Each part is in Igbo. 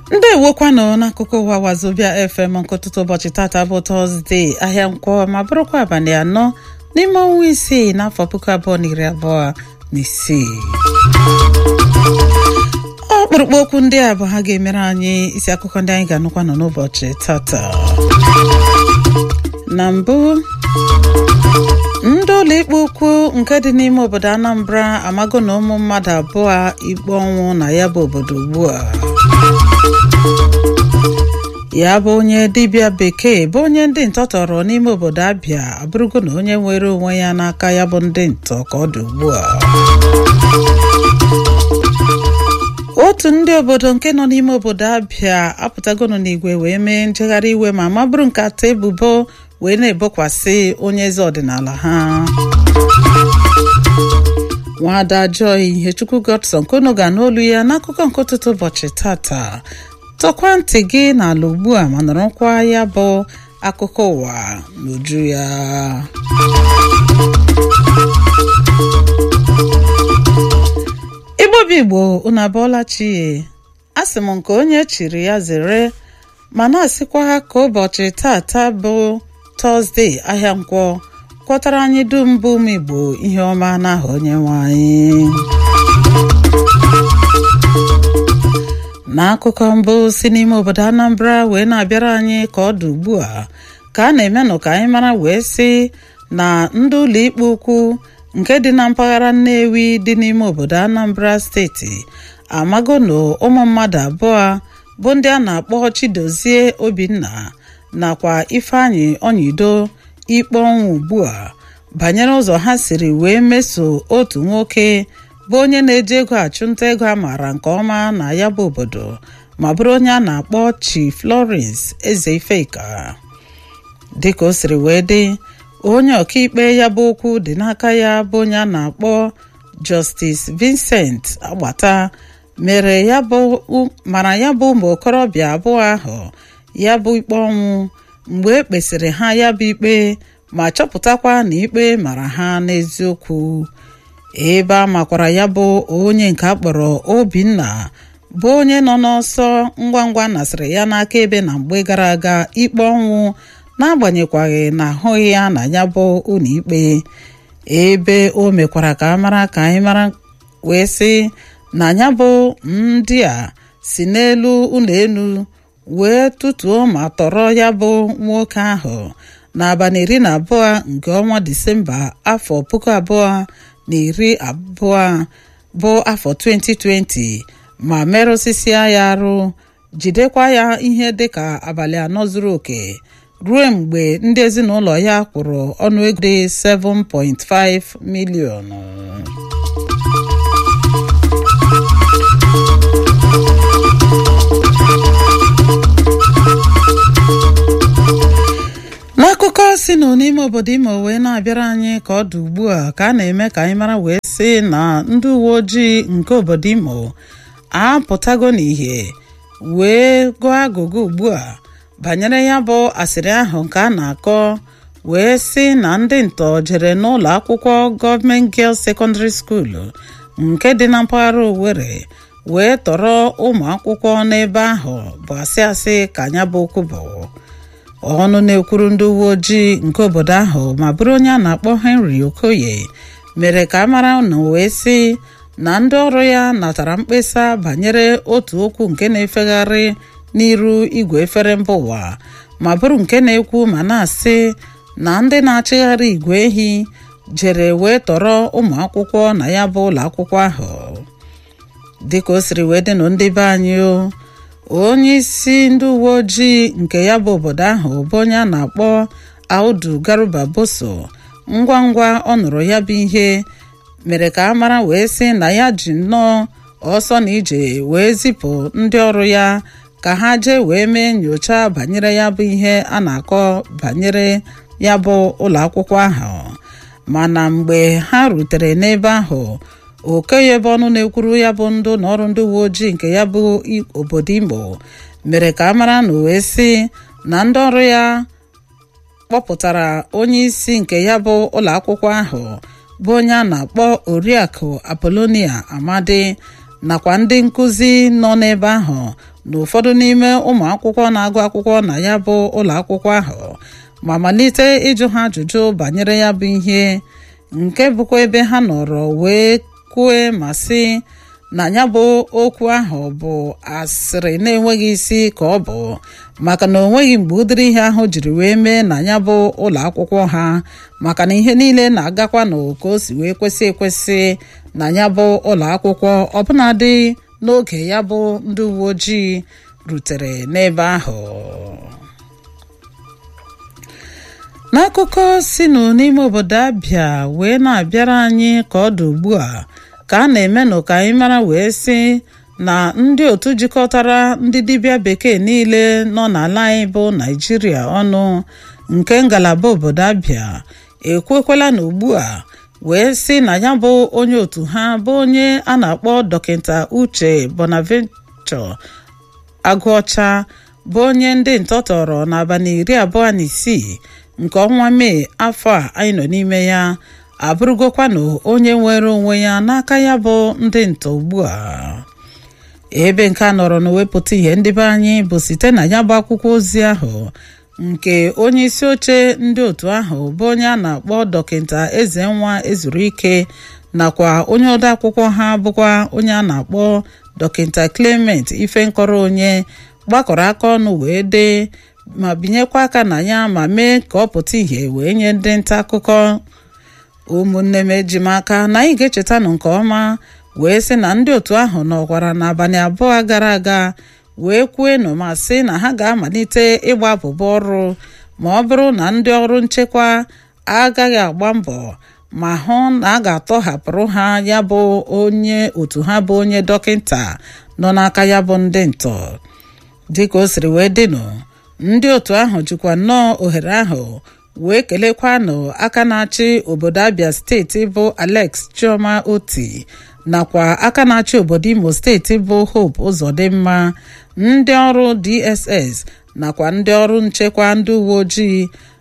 ndị ewokwanụ n'akụkụ ụwa wazobia fm nke ụtụtụ ụbọchị tata bụ tọzdee ahịa nkwọ ma bụrụkwa abalị anọ n'ime ọnwa isii n'afọ puku abụọ na iri abụọ na isii ọkpụrụkpụ okwu ndị a bụ ha ga-emere anyị isi akụkọ ndị anyị ga-anụkwa nọ n'ụbọchị tata na mbụ ndị ụlọ ikpe ukwu nke dị n'ime obodo anambra amago na ụmụ mmadụ abụọ ikpe ọnwụ na ya bụ obodo ugbu a ya bụ onye dibịa bekee bụ onye ndị ntọ tọrọ n'ime obodo abịa abụrụgo na onye nwere onwe ya n'aka ya bụ ndị ntọ ka ọ dị ugbu a otu ndị obodo nke nọ n'ime obodo abịa apụtagonu n'igwe wee mee njegharị iwe ma mabụrụ nkata ebubo wee na-ebokwasị onye eze ọdịnala ha nwada joy ihechukwu godson kono ga n'olu ya n'akụkọ nke ụtụtụ ụbọchị tata tọkwa ntị gị n'ala ugbu a ma nọrọkwa ya bụ akụkọ ụwa n'uju ya igbobi igbo unu abụọla chie asị m nke onye chiri ya zere ma na-asịkwa ha ka ụbọchị tata bụ tọzdee ahịa nkwọ kwọtara anyị dum bụ ụmụ igbo ihe ọma n'aha onye nwe anyị n'akụkọ mbụ si n'ime obodo anambra wee na-abịara anyị ka ọ dị ugbu a ka a na-emenụ ka anyị mara wee sị na ndị ụlọ ikpe ukwu nke dị na mpaghara nnewi dị n'ime obodo anambra steeti amago na ụmụ mmadụ abụọ bụ ndị a na-akpọ chidozie obinna nakwa ifeanyị ọnyịdo ikpe ọnwụ ugbu a banyere ụzọ ha siri wee meso otu nwoke bụ onye na-eji ego achụnta ego a maara nke ọma na ya bụ obodo ma bụrụ onye a na-akpọ Chief Florence eze ifeka dịka o siri wee dị onye ọkaikpe ya bụ okwu dị n'aka ya bụ onye a na-akpọ Justice Vincent Agbata mere ya bụ mara ya bụ ụmụ okorobịa abụọ ahụ ya bụ ikpe ọnwụ mgbe e kpesịrị ha ya bụ ikpe ma chọpụtakwa na ikpe mara ha n'eziokwu ebe a makwara ya bụ onye nke akpọrọ Obinna bụ onye nọ n'ọsọ ngwa ngwa nasịrị ya n'aka ebe na mgbe gara aga ikpe ọnwụ n'agbanyeghị na ahụghị ya na ya bụ ụlọ ikpe ebe o mekwara ka a mara ka anyị mara wee sị na ya bụ ndị a si n'elu ụlọ elu wee tụtuo ma tọrọ ya bụ nwoke ahụ n'abalị iri na abụọ nke ọnwa disemba afọ puku abụọ na iri abụọ bụ afọ 2020 ma merụsịsịa ya arụ jidekwa ya ihe dịka abalị anọ zuru oke ruo mgbe ndị ezinụlọ ya kwụrụ ọnụego dị 7.5 miliọnụ n'akụkọ si nụ n'ime obodo imo wee na-abịara anyị ka ọ dị ugbu a ka a na-eme ka anyị mara wee sị na ndị uwe ojii nke obodo imo apụtago n'ihe wee gụọ agụgụ ugbu a banyere ya bụ asịrị ahụ nke a na-akọ wee sị na ndị ntọ jere n'ụlọ akwụkwọ gọọmenti Girls Secondary School nke dị na mpaghara Owerri wee tọrọ ụmụ akwụkwọ n'ebe ahụ bụ asị asị ka anya bụ okwu bụ ọnụ na-ekwuru ndị uwe ojii nke obodo ahụ ma bụrụ onye a na-akpọ Henry Okoye mere ka a mara na wee sị na ndị ọrụ ya natara mkpesa banyere otu okwu nke na-efegharị n'iru igwe efere mba ụwa ma bụrụ nke na-ekwu ma na-asị na ndị na-achịgharị igwe ehi jere wee tọrọ ụmụ akwụkwọ na ya bụ ụlọ akwụkwọ ahụ dịka o siri wee dịnụ ndị be anyị o onye isi ndị uwe ojii nke ya bụ obodo ahụ bụ onye a na-akpọ Audu Garuba Boso ngwa ngwa ọ nụrụ ya bụ ihe mere ka a mara wee sị na ya ji nnọọ ọsọ na ije wee zipụ ndị ọrụ ya ka ha jee wee mee nyocha banyere ya bụ ihe a na-akọ banyere ya bụ ụlọ akwụkwọ ahụ mana mgbe ha rutere n'ebe ahụ okenye ebe ọnụ na-ekwuru ya bụ ndụ na ọrụ ndị uwe ojii nke ya bụ obodo Imo mere ka a mara na wee sị na ndị ọrụ ya kpọpụtara onye isi nke ya bụ ụlọ akwụkwọ ahụ bụ onye a na-akpọ oriakụ apolonia amadi nakwa ndị nkụzi nọ n'ebe ahụ na ụfọdụ n'ime ụmụ akwụkwọ na-agụ akwụkwọ na ya bụ ụlọ akwụkwọ ahụ ma malite ịjụ ha ajụjụ banyere ya bụ ihe nke bụkwa ebe ha nọrọ wee kwue ma sị na ya bụ okwu ahụ bụ asịrị na-enweghị isi ka ọ bụ maka na o nweghị mgbe ụdịrị ihe ahụ jiri wee mee na ya bụ ụlọ akwụkwọ ha maka na ihe niile na-agakwa na ka o si wee kwesị ekwesị na ya bụ ụlọ akwụkwọ ọbụnadị n'oge ya bụ ndị uwe ojii rutere n'ebe ahụ n'akụkọ sinụ n'ime obodo abịa wee na-abịara anyị ka ọ dị ugbu a ka a na-emenụ ka anyị mara wee sị na ndị otu jikọtara ndị dibịa bekee niile nọ n'ala anyị bụ naijiria ọnụ nke ngalaba obodo abịa ekwekwela na ugbu a wee sị na ya bụ onye otu ha bụ onye a na-akpọ dọkịta uche bonaventure agụọcha bụ onye ndị ntọtọrọ n'abalị iri abụọ na isii nke ọnwa mee afọ a anyị nọ n'ime ya abụrụgokwanụ onye nwere onwe ya n'aka ya bụ ndị ntọ ugbu a ebe nke a nọrọ na wepụta ihe ndị be anyị bụ site na ya bụ akwụkwọ ozi ahụ nke onye isi oche ndị otu ahụ bụ onye a na-akpọ dọkịta eze nwa ezuru ike nakwa onye ode akwụkwọ ha bụkwa onye a na-akpọ dọkịta clement ifenkọrọ onye gbakọrọ aka ọnụ wee dee ma binyekwa aka na ya ma mee ka ọ pụta ìhè wee nye ndị nta akụkọ ụmụnne m eji m aka na anyị ga-echetanụ nke ọma wee sị na ndị otu ahụ nọkwara n'abalị abụọ gara aga wee kwuenụ ma sị na ha ga-amalite ịgba abụba ọrụ ma ọ bụrụ na ndị ọrụ nchekwa agaghị agba mbọ ma hụ na a ga-atọhapụrụ ha ya bụ onye otu ha bụ onye dọkịta nọ n'aka ya bụ ndị ntọ dịka o siri wee dịnụ ndị otu ahụ jikwa nnọọ ohere ahụ wee kelekwanụ aka na-achị obodo abia steeti bụ alex chioma oti nakwa aka na-achị obodo imo steeti bụ hope ụzọdịmma ndị ọrụ dss nakwa ndị ọrụ nchekwa ndị uwe ojii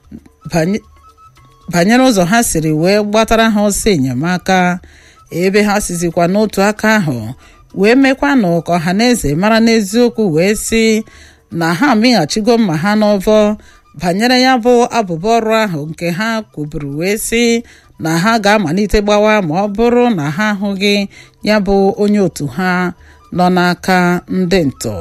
banyere ụzọ ha siri wee gbatara ha ọsọ enyemaka ebe ha sizikwa n'otu aka ahụ wee mekwanụ ka ọha na eze mara n'eziokwu wee sị na ha amịghachigo mma ha n'ọvọ banyere ya bụ abụba ọrụ ahụ nke ha kwuburu wee sị na ha ga-amalite gbawa ma ọ bụrụ na ha ahụghị ya bụ onye otu ha nọ n'aka ndị ntọ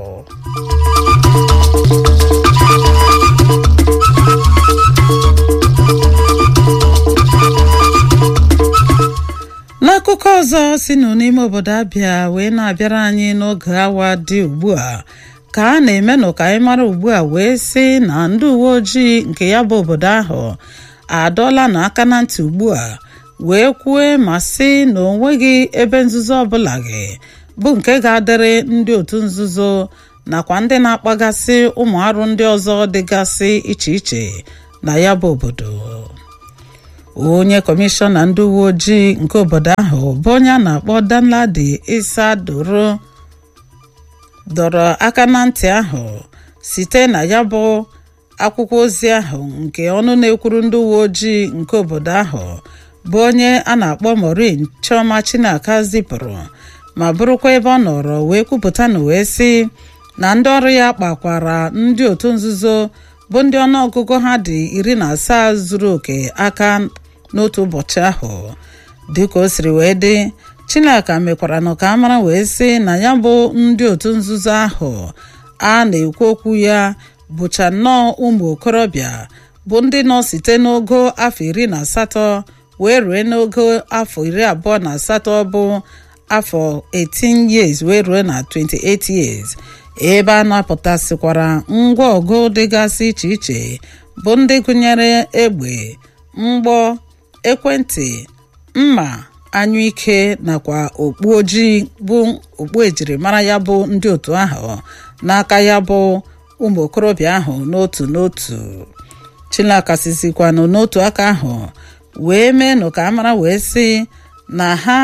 n'akụkọ ọzọ si nụ n'ime obodo abịa wee na-abịara anyị n'oge awa dị ugbu a ka a na-emenụ ka anyị mara ugbu a wee sị na ndị uwe ojii nke ya bụ obodo ahụ adọla na aka na ntị ugbu a wee kwue ma sị na o nweghị ebe nzuzo ọbụla gị bụ nke ga-adịrị ndị otu nzuzo nakwa ndị na-akpagasị ụmụ arụ ndị ọzọ dịgasị iche iche na ya bụ obodo onye kọmishọna ndị uwe ojii nke obodo ahụ bụ onye a na-akpọ danladi isa doro dọrọ aka na ntị ahụ site na ya bụ akwụkwọ ozi ahụ nke ọnụ na-ekwuru ndị uwe ojii nke obodo ahụ bụ onye a na-akpọ Maureen Chioma Chinaka zipụrụ ma bụrụkwa ebe ọ nọrọ wee kwupụta na wee sị na ndị ọrụ ya kpakwara ndị otu nzuzo bụ ndị ọnụọgụgụ ha dị iri na asaa zuru oke aka n'otu ụbọchị ahụ dịka o siri wee dị chinaka mekwara nụ ka a mara wee sị na ya bụ ndị otu nzuzo ahụ a na-ekwu okwu ya bụcha nnọọ ụmụ okorobịa bụ ndị nọ site n'ogo afọ iri na asatọ wee rue n'ogo afọ iri abụọ na asatọ bụ afọ 18 years wee rue na 28 years ebe a napụtasịkwara ngwa ọgụ dịgasị iche iche bụ ndị gụnyere egbe mgbọ ekwentị mma anyụike nakwa okpu ojii bụ okpu ejirimara ya bụ ndị otu ahụ n'aka ya bụ ụmụ okorobịa ahụ n'otu n'otu chinaka sizikwanụ n'otu aka ahụ wee meenụ ka a mara wee sị na ha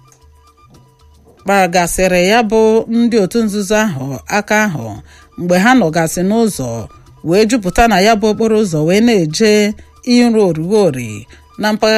kpagasịrị ya bụ ndị otu nzuzo ahụ aka ahụ mgbe ha nọgasị n'ụzọ wee jupụta na ya bụ okporo ụzọ wee na-eje iru orugori na mpaghara